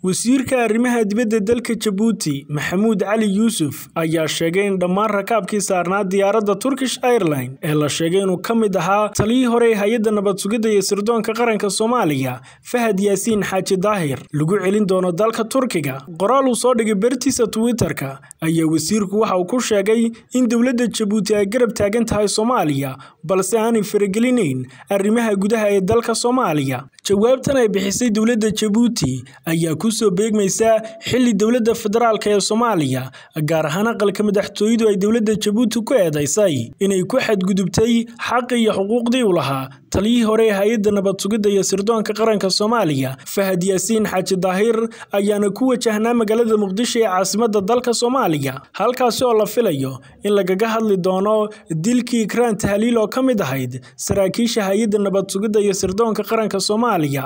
wasiirka arrimaha dibadda dalka jabuuti maxamuud cali yuusuf ayaa sheegay in dhammaan rakaabkii saarnaa diyaaradda turkish airline ee la sheegay inuu ka mid ahaa taliyii hore ee hay-adda nabad sugidda iyo sirdoonka qaranka soomaaliya fahad yaasiin xaaji daahir lagu celin doono dalka turkiga qoraal uu soo dhigay bartiisa twitter-ka ayaa wasiirku waxa uu ku sheegay in dowladda jabuuti ay garab taagan tahay soomaaliya balse aanay faragelinayn arrimaha gudaha ee dalka soomaaliya jawaabtan ay bixisay dowladda jabuuti ayaa kusoo beegmaysa xili dowladda federaalk ee soomaaliya gaar ahaan aqalka madaxtooyadu ay dowladda jabuuti ku eedaysay inay ku xadgudubtay xaqi iyo xuquuqdii u lahaa taliyihii hore ee hay-adda nabad sugidda iyo sirdoonka qaranka soomaaliya fahad yaasiin xaaji daahir ayaana ku wajahnaa magaalada muqdisho ee caasimadda dalka soomaaliya halkaasi oo la filayo in lagaga hadli doono dilkii ikraan tahliil oo ka mid ahayd saraakiisha hay-adda nabad sugidda iyo sirdoonka qaranka soomaaliya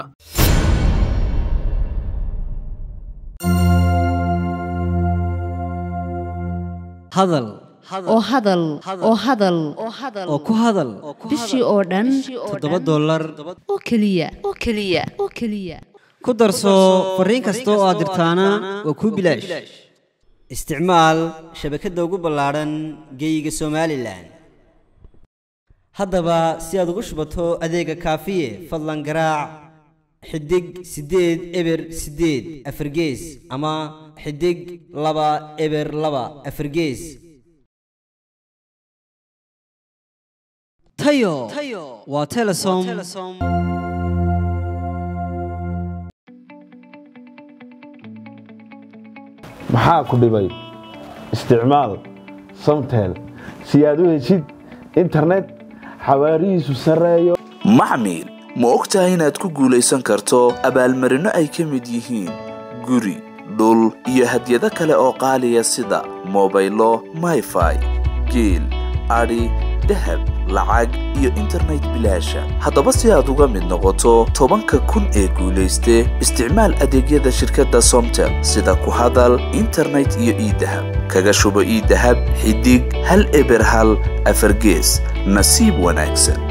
hadal oo hadal oo hadal oo ku hadal bishii oo dhan toddoba dollar oo keliya oo keliya oo keliya ku darso fariin kasta oo aad dirtaana waa kuu bilaash isticmaal shabakadda ugu ballaadhan geeyiga somalilan haddaba si aad ugu shubato adeega kaafiye fadlan garaac xidig siddeed eber siddeed afargees ama xidig laba eber laba afargees tayo waa telesom maxaa ku dhibay isticmaal samtel si aad u heshid internet xawaarihiisu sarreeyo maxmil ma og tahay inaad ku guulaysan karto abaalmarinno ay ka mid yihiin guri dhul iyo hadyado kale oo qaaliya sida mobaylo mayfai geel adhi dahab lacag iyo internet bilaasha haddaba si aad uga mid noqoto tobanka kun ee guulayste isticmaal adeegyada shirkadda somtel sida ku hadal internet iyo iidahab kaga shubo iidahab xidig hal eber hal afargees nasiib wanaagsan